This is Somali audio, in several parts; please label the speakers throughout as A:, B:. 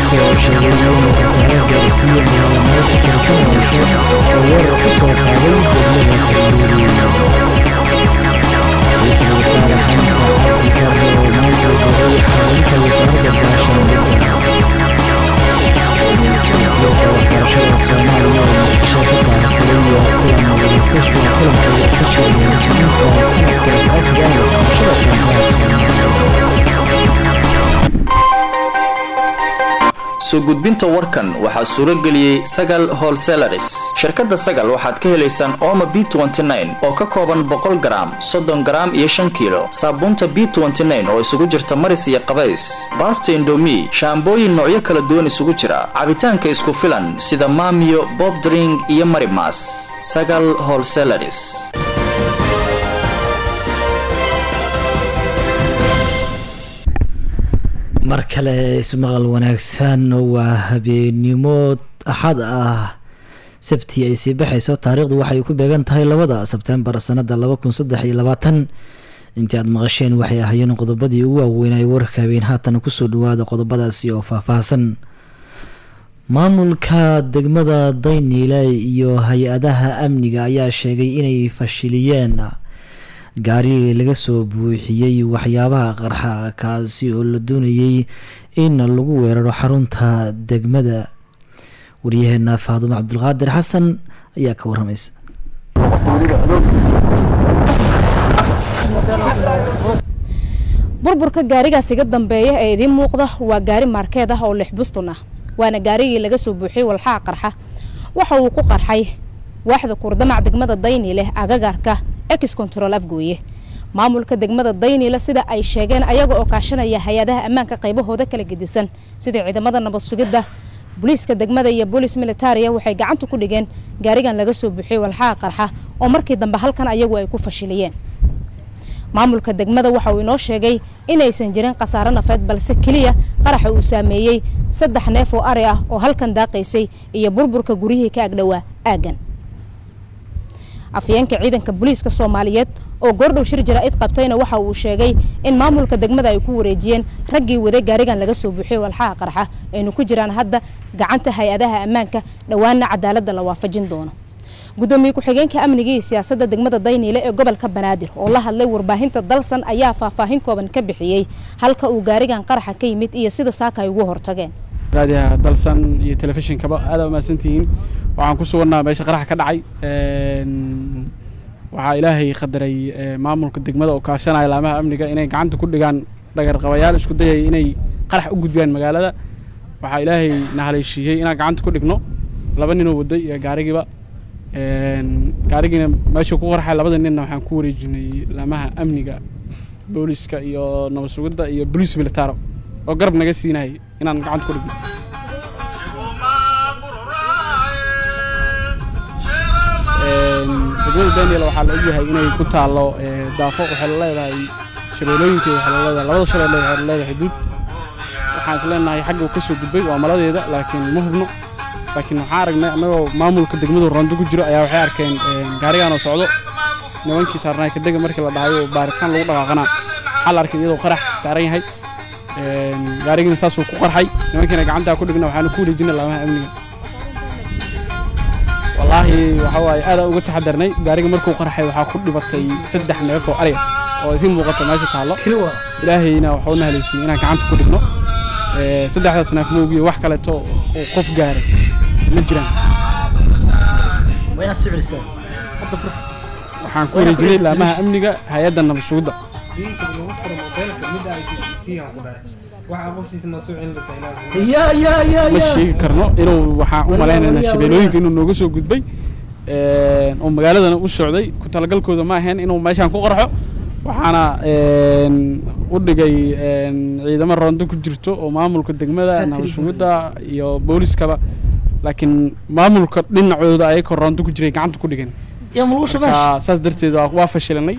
A: isagoo sheegay inay khasaare gaarsiiyeen maalmood ka tirsan al-shabaab oo weerar ku soo qaaday degmada kalluuri ra-iisul wasaare xamse cabdi barre oo maanta bogay xarunta wasaaradda gaashaandhigga wasiirka waxbarashada soomaaliya oo muqdisho ka taarkulaya kulan wadatashi kulanka wadatashiga muhiimka sanadka asaasiga ah ee waxbarashada koonfuraha
B: soo gudbinta warkan waxaa suuro geliyey sagal holselaris shirkadda sagal waxaad ka helaysaan ooma b oo ka kooban boqol garaam soddon garaam iyo shan kiilo saabuunta b oo isugu jirta maris iyo qabays baasta indomi shaambooyin noocyo kala duwan isugu jira cabitaanka isku filan sida maamiyo bobdring iyo marimas sagal holselaris
A: mar kale ismaqal wanaagsan waa habeenimo axad ah sabti ay sii baxayso taariikhdu waxay ku beegan tahay labada sebtembar sanada laba kun saddex iyo labaatan intii aad maqasheen waxay ahaayeen qodobadii ugu waaweynay warka habeen haatan kusoo dhawaada qodobadaasi oo faahfaahsan maamulka degmada dayniile iyo hay-adaha amniga ayaa sheegay inay fashiliyeen gaari laga soo buuxiyey waxyaabaha qarxa kaasi oo la doonayay in lagu weeraro xarunta degmada waryaheena faadumo cabdulqaadir xasan ayaa ka waramaysa
C: burburka gaarigaas iga dambeeya ee idiin muuqda waa gaari maarkeed ah oo lix bustun ah waana gaarigii laga soo buuxiyey walxaha qarxa waxa uu ku qarxay waaxda kuurdamac degmada dayniileh agagaarka ex control afgooye maamulka degmada dayniile sida ay sheegeen ayaga oo kaashanaya hay-adaha ammaanka qaybahooda kala gedisan sida ciidamada nabad sugidda booliiska degmada iyo boolis militaria waxay gacanta ku dhigeen gaarigan laga soo buuxiyey walxaha qarxa oo markii dambe halkan ayagu ay ku fashiliyeen maamulka degmada waxa uu inoo sheegay inaysan jirin khasaaro nafeed balse keliya qaraxa uu saameeyey saddex neef oo ari ah oo halkan daaqaysay iyo burburka guryihii ka agdhowaa aaggan afyeenka ciidanka booliiska soomaaliyeed oo goordhow shir jaraa'id qabtayna waxa uu sheegay in maamulka degmada ay ku wareejiyeen raggii waday gaarigan laga soo buuxiyey walxaha qarxa aynu ku jiraan hadda gacanta hay-adaha ammaanka dhowaana cadaaladda la waafajin doono gudoomiye ku-xigeenka amniga iyo siyaasadda degmada dayniile ee gobolka banaadir oo la hadlay warbaahinta dalsan ayaa faahfaahin kooban ka bixiyey halka uu gaarigan qaraxa ka yimid iyo sida saaka ay ugu hortageen
D: raadiyaha dalsan iyo telefishinkaba aad umahadsantihiin waxaan ku sugannaa meesha qaraxa ka dhacay waxaa ilaahay qadaray maamulka degmada oo kaashanaya laamaha amniga inay gacanta ku dhigaan dhagarqabayaal isku dayaya inay qarax u gudbiyaan magaalada waxaa ilaahay na haleeshiiyey inaan gacanta ku dhigno laba ninoo waday iyo gaarigiiba gaarigiina meeshuu ku qarxay labada ninna waxaan ku wareejinay laamaha amniga booliska iyo nabad sugidda iyo boliis militaro oo garab naga siinayay inaan gacanta ku dhigno degmada daniel waxaa la ogyahay inay ku taallo daafo waxay la leedahay shabeelooyinkeeda waxay la leedahay labada shabeelle waxay la leedahay duud waxaan is leenahay xagga uu ka soo gudbay waa maladeeda laakiin ma hubno laakiin waxaan aragnay annagoo maamulka degmadu rondo ku jiro ayaa waxay arkeen gaarigaan oo socdo nimankii saarnaay kadega markii la dhahayo baaritaan lagu dhaqaaqanaa waxaa la arkay iyadoo qarax saaran yahay gaarigiina saasuu ku qarxay nimankiina gacantaa ku dhigna waxaanu ku wareejinay laamaha amniga wallaahi waxa waaye aadaan uga taxadarnay gaariga markuu qarxay waxaa ku dhibatay saddex neef oo ariga oo idiin muuqata meesha taallo ilaahayna waxuu na haleeshiiyey inaan gacanta ku dhigno saddexdaas neef moogiyo wax kaleeto oo qof gaaray ma jiraan waxaan ku wareejinay laamaha amniga hay-adda nabad sugidda ma sheegi karno inuu waxaan u malaynaynaa shabeelooyinka inuu nooga soo gudbay oo magaaladana u socday ku talagalkooda ma ahayn inuu meeshaan ku qarxo waxaana u dhigay ciidamo rondo ku jirto oo maamulka degmada nabad sugidda iyo booliskaba laakiin maamulka dhinacooda ayakoo rondo ku jiray gacanta ku dhigeen saas darteed waa fashilanay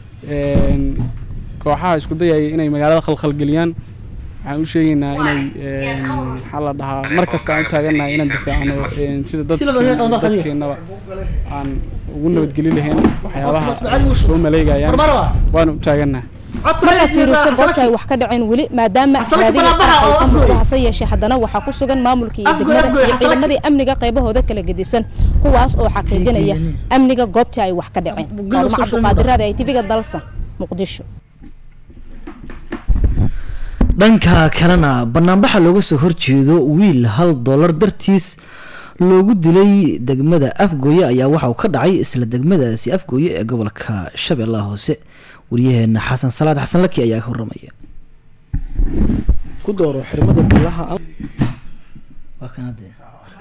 D: kooxaha isku dayaya inay magaalada khalkhalgeliyaan waxaan u sheegaynaa inay maxaa la dhahaa mar kasta aan u taagannahay inaan difaacno sida dadkeennaba aan ugu nabadgeli lahayn waxyaabaha soo maleegayaan waana u taagannaha
C: markaad fiiriso goobta ay wax ka dhaceen weli maadaama raadiga qaar ay ka muuqdo hase yeeshee haddana waxaa ku sugan maamulkii iyo degmada iyo ciidamadii amniga qaybahooda kala gedisan kuwaas oo xaqiijinaya amniga goobta ay wax ka dhaceen faadumo cabduqaadiraada ay tiviga dalsan muqdisho
A: dhanka kalena banaanbaxa looga soo horjeedo wiil hal dollar dartiis loogu dilay degmada afgooye ayaa waxa uu ka dhacay isla degmadaasi afgooye ee gobolka shabeellaha hoose waryaheena xasan salaad xasan laki ayaa ka waramaya
E: ku dooro xirmada bilaha
A: waa kan hadde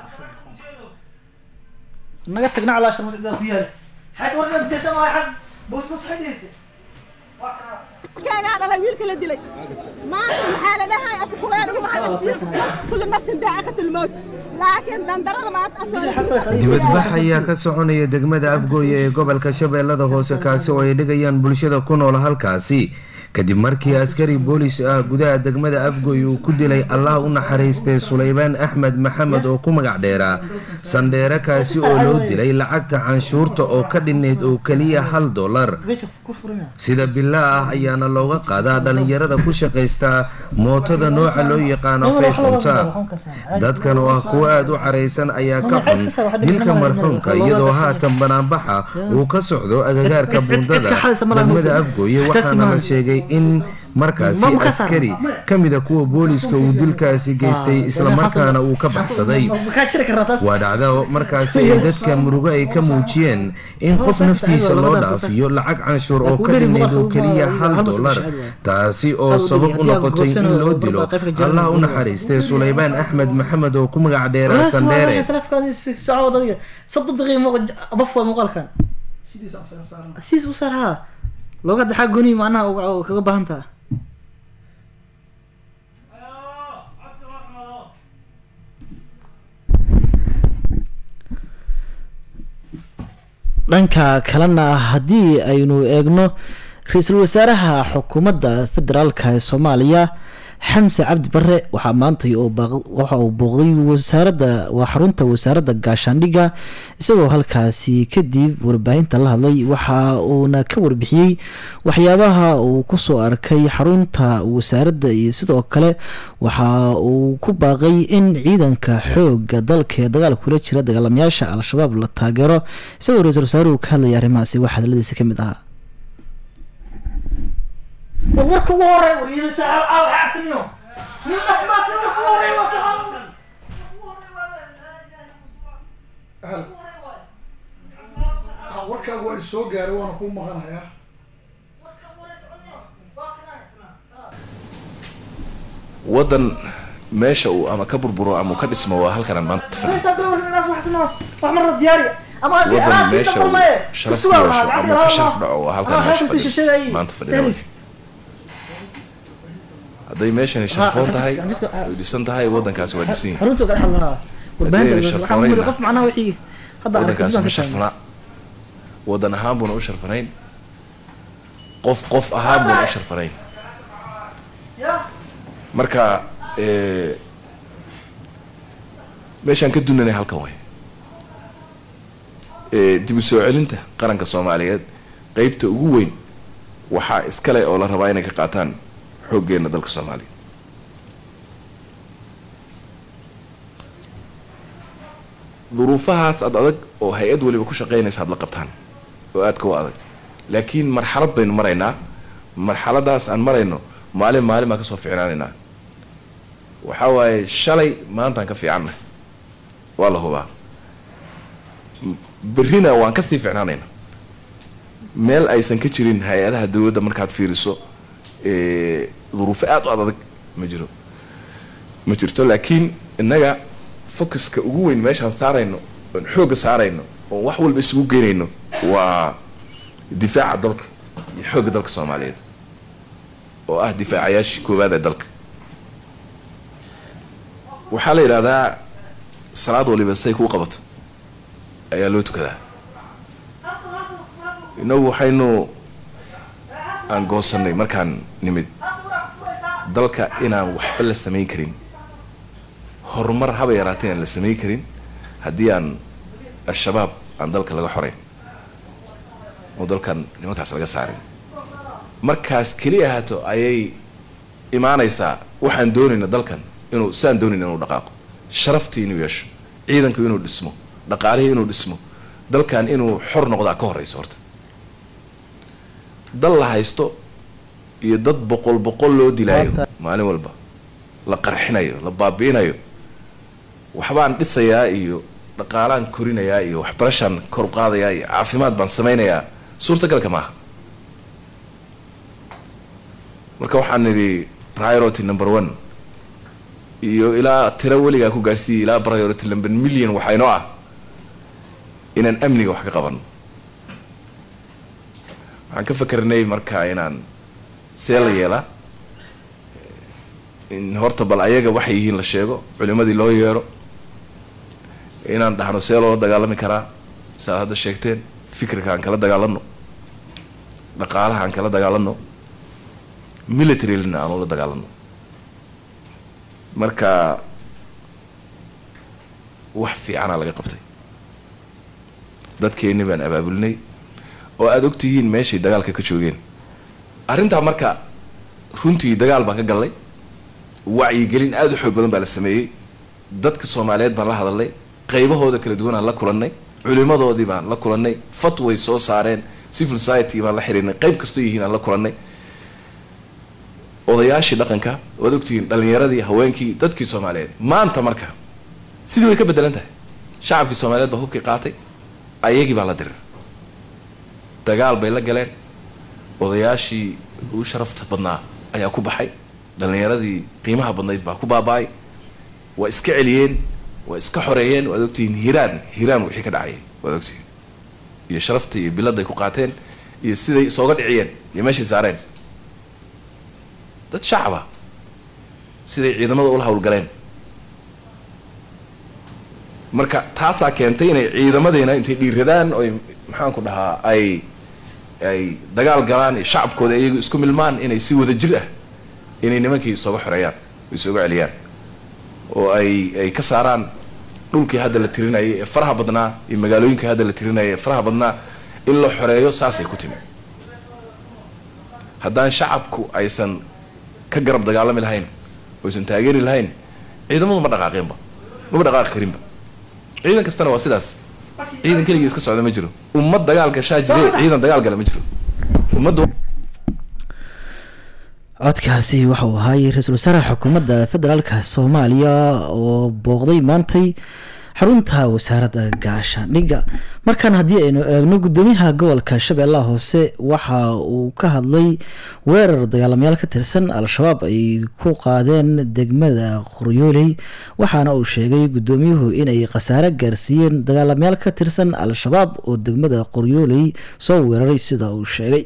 A: naga tagna calaashan wadada ku yaal xayd warkan disan waa xasan bus bus xidhiisa
F: كان على ويلك اللي دلي ما في حالة لها أسكولين وما كل نفس ذائقة الموت لكن دندرة ما تأثر
G: dibadbax ayaa ka soconaya degmada afgooye ee gobolka shabeellada hoose kaasi oo ay dhigayaan bulshada ku nool halkaasi kadib markii askari boolis ah gudaha degmada afgooye uu ku dilay allah u naxariistay sulaybaan axmed maxamed oo ku magac dheeraa sandheere kaasi oo loo dilay lacagta canshuurta oo ka dhinayd oo keliya hal dollar sida bilaa ah ayaana looga qaadaa dhalinyarada ku shaqaysta mootada nooca loo yaqaano fayxunta dadkan oo ah kuwo aada u caraysan ayaa ka xun dilka marxuumka iyadoo haatan banaanbaxa uu ka socdo agagaarka buundada degmada afgooye waxaana la sheegay in markaasi askari ka mida kuwa booliska uu dilkaasi geystay islamarkaana uu ka baxsaday waa dhacdo markaasi ay dadka murugo ay ka muujiyeen in qof naftiisa loo dhaafiyo lacag canshuur oo ka dhinayd oo keliya hal dollar taasi oo sabab u noqotay in loo dilo allah u naxariistay sulaybaan axmed maxamed oo ku magac dheeraa sandheere
A: looga daxaa goni macnaha kaga baahan taha dhanka kalena haddii aynu eegno ra-iisul wasaaraha xukuumadda federaalka ee soomaaliya xamse cabdi bare waxaa maantay waxa uu booqday wasaaradda waa xarunta wasaaradda gaashaandhigga isagoo halkaasi kadib warbaahinta la hadlay waxa uuna ka warbixiyey waxyaabaha uu kusoo arkay xarunta wasaaradda iyo sidoo kale waxa uu ku baaqay in ciidanka xooga dalka ee dagaal kula jira dagaalamayaasha al-shabaab la taageero isagoo ra-iisul wasaaruhu ka hadlaya arrimahaasi wax hadaladiisa ka mid ahaa warka ugu horey wariyaaatimiyo
H: warkaagu waa soo gaaray waana kuu maqanayaa
I: waddan meesha uu ama ka burburo ama uu ka dhismo waa halkanan maanta fadhiyo waddan meesha uu sharaf ku yeesho ama ka sharaf dhaco waa halkan meesha fadhiyo maanta fadhiyo hadday meeshani sharfoon tahay way dhisan tahay waddankaasi waa dhisan yahay waddankaasi ma sharfanaa waddan ahaan buuna u sharfanayn qof qof ahaan buuna u sharfanayn marka meeshaan ka dunanay halkan way dib u soo celinta qaranka soomaaliyeed qeybta ugu weyn waxaa iskale oo la rabaa inay ka qaataan xooggeena dalka soomaaliya duruufahaas ad adag oo hay-ad waliba ku shaqeynaysa had la qabtaan oo aadka u adag laakiin marxalad baynu maraynaa marxaladaas aan marayno maalin maalin baan kasoo ficnaanaynaa waxaa waaye shalay maantaan ka fiicanna waa la hubaa berrina waan kasii ficnaanaynaa meel aysan ka jirin hay-adaha dowladda markaad fiiriso duruufo aada u adadag ma jiro ma jirto laakiin innaga focuska ugu weyn meeshaan saarayno oon xoogga saarayno oon wax walba isugu geynayno waa difaaca dalka iyo xoogga dalka soomaaliyeed oo ah difaacayaashii koowaad ee dalka waxaa la yidhahdaa salaad waliba say kuu qabato ayaa loo tukadaa inagu waxaynu aan goosanay markaan nimid dalka inaan waxba la samayn karin horumar haba yaraatay aan la samayn karin haddii aan al-shabaab aan dalka laga xoreyn oo dalkan nimankaas laga saarin markaas keliya ahaato ayay imaanaysaa waxaan doonayna dalkan inuu saan doonayna inuu dhaqaaqo sharaftii inuu yeesho ciidanku inuu dhismo dhaqaalihii inuu dhismo dalkan inuu xor noqdaa ka horeysa horta dal la haysto iyo dad boqol boqol loo dilaayo maalin walba la qarxinayo la baabi'inayo waxbaan dhisayaa iyo dhaqaalaan korinayaa iyo waxbarashaan kor u qaadayaa iyo caafimaad baan samaynayaa suurtagalka maaha marka waxaan nidhi priority number one iyo ilaa tiro weligaa ku gaarsiiyay ilaa priority number million waxaa inoo ah inaan amniga wax ka qabano waxaan ka fakernay marka inaan see la yeelaa in horta bal ayaga waxay yihiin la sheego culimadii loo yeero inaan dhahno see loola dagaalami karaa saaad hadda sheegteen fikirka aan kala dagaalano dhaqaalaha aan kala dagaalano militarylina aan ula dagaalano marka wax fiicanaa laga qabtay dadkeenni baan abaabulinay oo aada ogtihiin meeshay dagaalka ka joogeen arrintaa marka runtii dagaal baan ka gallay wacyigelin aada u xoog badan baa la sameeyey dadka soomaaliyeed baan la hadalnay qaybahooda kala duwan aan la kulannay culimadoodii baan la kulannay fatway soo saareen civil society baan la xiriirnay qayb kastoo yihiin aan la kulannay odayaashii dhaqanka waad ogtihiin dhalinyaradii haweenkii dadkii soomaaliyeed maanta marka sidii way ka bedelan tahay shacabkii soomaaliyeed baa hubkii qaatay ayagii baa la dirir dagaal bay la galeen odayaashii ugu sharafta badnaa ayaa ku baxay dhalinyaradii qiimaha badnayd baa ku baaba-ay waa iska celiyeen waa iska xoreeyeen waad ogtihiin hiiraan hiiraan wixii ka dhacayay waad ogtihiin iyo sharafta iyo biladday ku qaateen iyo siday isooga dhiciyeen iyo meeshay saareen dad shacaba siday ciidamada ula hawlgaleen marka taasaa keentay inay ciidamadeena intay dhiiradaan oy maxaanku dhahaa ay ay dagaal galaan iyo shacabkooda iyagu isku milmaan inay si wada jir ah inay nimankii isooga xoreeyaan isooga celiyaan oo ay ay ka saaraan dhulkii hadda la tirinayay ee faraha badnaa iyo magaalooyinkii hadda la tirinayay ee faraha badnaa in la xoreeyo saasay ku timi haddaan shacabku aysan ka garab dagaalami lahayn oysan taageeri lahayn ciidamadu ma dhaqaaqeenba maba dhaqaaqi karinba ciidan kastana waa sidaas ciidan keligii iska socda ma jiro ummad dagaal gashaa jire ciidan dagaal gala ma jiro ummadda
A: codkaasi waxauu ahaay ra-iisul wasaaraha xukuumadda federaalka soomaaliya oo booqday maantay xarunta wasaaradda gaashaandhigga markaan haddii aynu eegno gudoomiyaha gobolka shabeellaha hoose waxa uu ka hadlay weerar dagaalamayaal ka tirsan al-shabaab ay ku qaadeen degmada qoryooley waxaana uu sheegay gudoomiyuhu inay khasaare gaarsiiyeen dagaalamayaal ka tirsan al-shabaab oo degmada qoryooley soo weeraray sida uu sheegay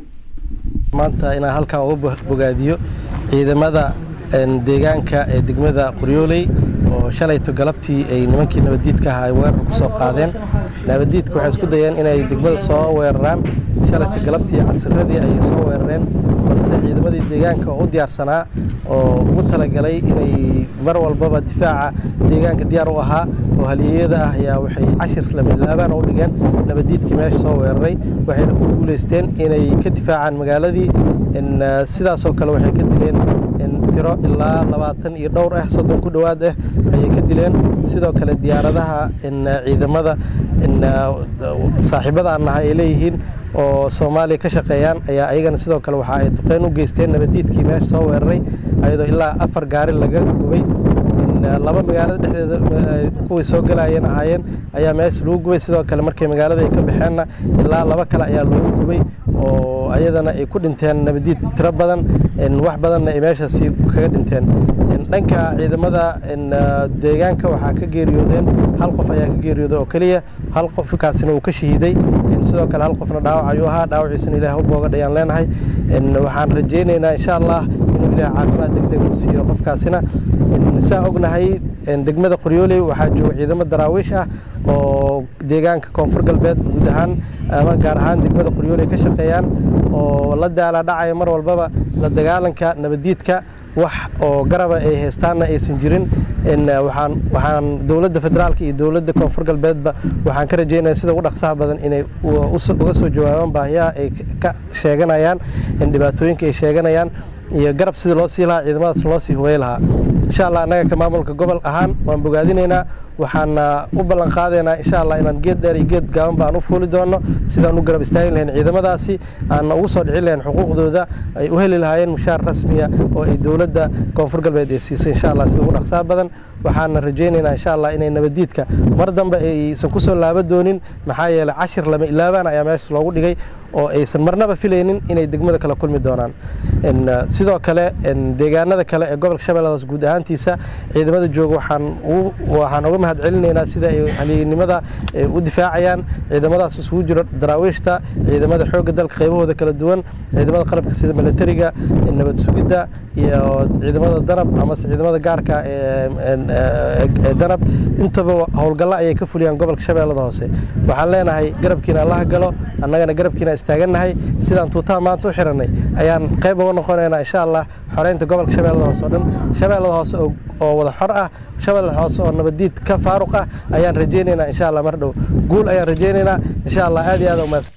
J: maanta inaan halkan uga bogaadiyo ciidamada deegaanka ee degmada qoryooley oo shalayto galabtii ay nimankii nabaddiidka ahaa ay weerar ku soo qaadeen nabaddiidka waxay isku dayeen inay degmada soo weeraraan shalayto galabtii casiradii ayay soo weerareen balse ciidamadii deegaanka oo u diyaarsanaa oo ugu talagalay inay mar walbaba difaaca deegaanka diyaar u ahaa oo halyeeyada ah ayaa waxay cashir lamilaabaan u dhigeen nabaddiidkii meesha soo weeraray waxayna ku guulaysteen inay ka difaacaan magaaladii sidaasoo kale waxay ka dileen tiro ilaa labaatan iyo dhowr ah soddon ku dhowaad ah ayay ka dileen sidoo kale diyaaradaha ciidamada saaxiibada aan nahay ay leeyihiin oo soomaaliya ka shaqeeyaan ayaa ayagana sidoo kale waxa ay duqeyn u geysteen nabaddiidkii meesha soo weeraray ayadoo ilaa afar gaari laga gubay laba magaalada dhexdeeda kuwii soo galayeen ahaayeen ayaa meesha lagu gubay sidoo kale markay magaalada ay ka baxeenna ilaa laba kale ayaa loogu gubay oo ayadana ay ku dhinteen nabadiid tiro badan wax badanna ay meeshaasi kaga dhinteen dhanka ciidamada deegaanka waxaa ka geeriyoodeen hal qof ayaa ka geeriyooday oo keliya hal qofkaasina uu ka shahiiday sidoo kale hal qofna dhaawac ayuu ahaa dhaawaciisana ilaah u boogadhayaan leenahay waxaan rajaynaynaa insha allah inuu ilaah caafimaad degdeg u siiyo qofkaasina saa ognahay degmada qoryooley waxaa jooga ciidamo daraawiish ah oo deegaanka koonfur galbeed guud ahaan ama gaar ahaan degmada qoryooley ka shaqeeyaan oo la daala dhacaya mar walbaba la dagaalanka nabaddiidka wax oo garaba ay haystaanna aysan jirin waxaan waxaan dowladda federaalka iyo dowladda koonfur galbeedba waxaan ka rajeynaya sida ugu dhaqsaha badan inay uga soo jawaabaan baahiyaha ay ka sheeganayaan dhibaatooyinka ay sheeganayaan iyo garab sidii loo sii lahaa ciidamadaas loo sii huwey lahaa insha allah annaga ka maamulka gobol ahaan waan bogaadinaynaa waxaana u ballan qaadaynaa insha allah inaan geed dheer iyo geed gaaban baan u fuuli doono sidaan u garab istaagin lahayn ciidamadaasi aan ugu soo dhicin lahayn xuquuqdooda ay u heli lahaayeen mushaar rasmiya oo ay dowladda koonfur galbeed ay siisay insha allah sida ugu dhaqsaa badan waxaana rajaynaynaa insha allah inay nabadiidka mar dambe aysan ku soo laaba doonin maxaa yeelay cashir lama ilaabaan ayaa meeshaas loogu dhigay oo aysan marnaba filaynin inay degmada kala kulmi doonaan sidoo kale deegaanada kale ee gobolka shabeelladaas guud ahaantiisa ciidamada jooga waxaan waxaan uga mahad celinaynaa sida ay halyeynimada u difaacayaan ciidamadaas isugu jiro daraawiishta ciidamada xoogga dalka qaybahooda kala duwan ciidamada qalabka sida milatariga nabad sugidda iyo ciidamada danab amase ciidamada gaarka ee danab intaba howlgalla ayay ka fuliyaan gobolka shabeellada hoose waxaan leenahay garabkiina allaha galo annagana garabkiina istaagannahay sidaan tuutaha maanta u xirannay ayaan qayb uga noqonaynaa insha allah xoreynta gobolka shabeellada hoose oo dhan shabeellada hoose oo wada xor ah shabeellada hoose oo nabadiid ka faaruq ah ayaan rajaynaynaa insha allah mar dhow guul ayaan rajaynaynaa insha allah aad iyo aad umahadsan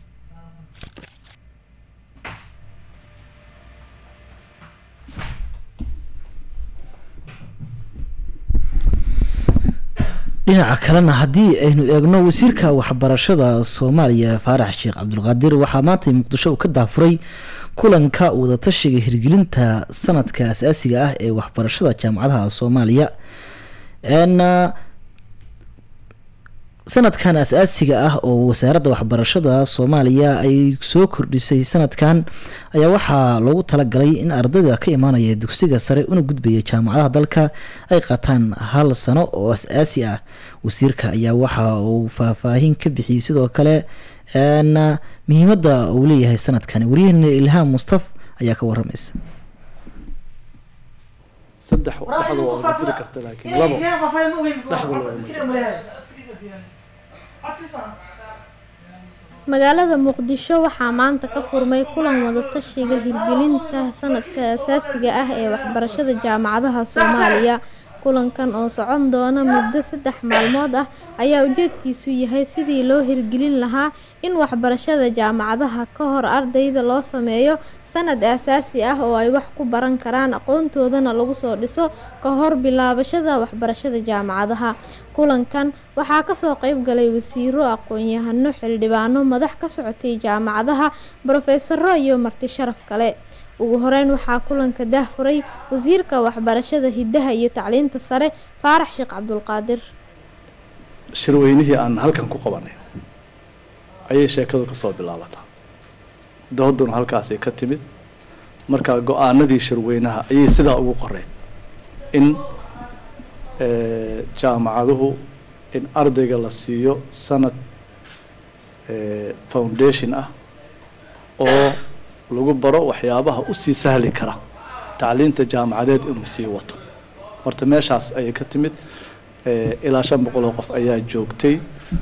A: dhinaca kalena haddii aynu eegno wasiirka waxbarashada soomaaliya faarax sheekh cabdulqaadir waxaa maanta muqdisho uu ka daafuray kulanka wadatashiga hirgelinta sanadka asaasiga ah ee waxbarashada jaamacadaha soomaaliya sanadkan as-aasiga ah oo wasaaradda waxbarashada soomaaliya ay soo kordhisay sanadkan ayaa waxaa loogu talagalay in ardayda ka imaanaya dugsiga sare una gudbaya jaamacadaha dalka ay qaataan hal sano oo as-aasi ah wasiirka ayaa waxa uu faahfaahin ka bixiyey sidoo kale muhiimadda uu leeyahay sanadkan waryaheena ilhaam mustaf ayaa ka waramaysa
K: saddex dhexda waa uga jiri karta laakiin labo dhexda loogama jiro
L: magaalada muqdisho waxaa maanta ka furmay kulan wadatashiga hirgelinta sanadka asaasiga ah ee waxbarashada jaamacadaha soomaaliya kulankan oo socon doona muddo saddex maalmood ah ayaa ujeedkiisu yahay sidii loo hirgelin lahaa in waxbarashada jaamacadaha ka hor ardayda loo sameeyo sanad aasaasi ah oo ay wax ku baran karaan aqoontoodana lagu soo dhiso ka hor bilaabashada waxbarashada jaamacadaha kulankan waxaa kasoo qeyb galay wasiiro aqoon-yahano xildhibaano madax ka socotay jaamacadaha brofesaro iyo marti sharaf kale ugu horeyn waxaa kulanka daahfuray wasiirka waxbarashada hiddaha iyo tacliinta sare faarax sheekh cabdulqaadir
K: shirweynihii aan halkan ku qabanay ayay sheekadu kasoo bilaabataa dooduna halkaasay ka timid marka go-aanadii shirweynaha ayay sidaa ugu qoreyd in jaamacaduhu in ardayga la siiyo sanad foundation ah oo lagu baro waxyaabaha usii sahli kara tacliinta jaamacadeed inuu sii wato horta meeshaas ayay ka timid ilaa shan boqol oo qof ayaa joogtay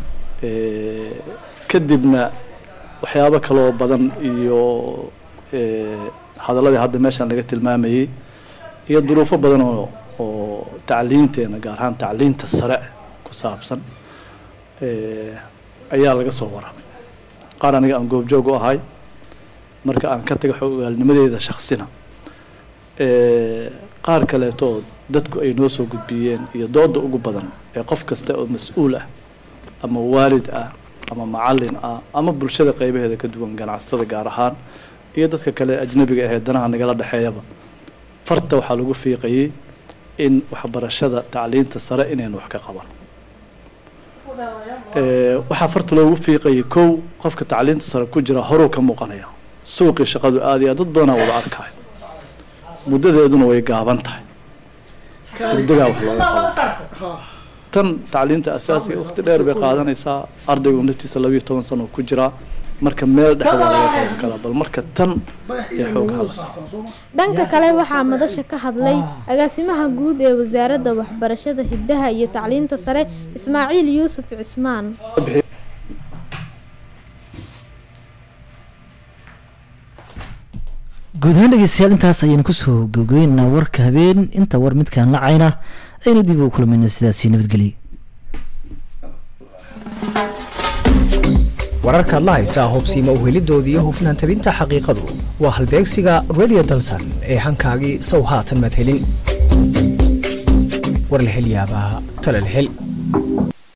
K: kadibna waxyaabo kaloo badan iyo hadaladii hadda meeshaan laga tilmaamayey iyo duruufo badan oo oo tacliinteena gaar ahaan tacliinta sare ku saabsan ayaa laga soo warramay qaar aniga aan goobjoog u ahay marka aan ka taga xogaalnimadeeda shaksina qaar kaleetoo dadku ay noo soo gudbiyeen iyo dooda ugu badan ee qof kasta oo mas-uul ah ama waalid ah ama macalin ah ama bulshada qeybaheeda ka duwan ganacsada gaar ahaan iyo dadka kale ajnabiga ahee danaha nagala dhexeeyaba farta waxaa lagu fiiqayay in waxbarashada tacliinta sare inaynu wax ka qaban waxaa farta loogu fiiqayay kow qofka tacliinta sare ku jira horuu ka muuqanaya suuqii shaqadu aada iyo aad dad badanaa wada arkayo muddadeeduna way gaaban tahay degdegaa wax looga qabo tan tacliinta asaasiga waqti dheer bay qaadanaysaa ardaygu naftiisa labiiyo toban sano ku jiraa marka meel dhexda laga qaban karaa bal marka tan ee xoog halasa
L: dhanka kale waxaa madasha ka hadlay agaasimaha guud ee wasaaradda waxbarashada hiddaha iyo tacliinta sare ismaaciil yuusuf cismaan
A: guud ahaan dhegeystayaal intaas ayaynu kusoo gabgabeynaa warka habeen inta war midkaan lacayna aynu dib ugu kulmayna sidaasi nabadgelyo
M: wararkaad la haysaa hubsiima uhelidooda iyo hufnaan tabinta xaqiiqadu waa halbeegsiga radio dalsan ee hankaagii sow haatan madhelin war la hel yaabaa tala la hel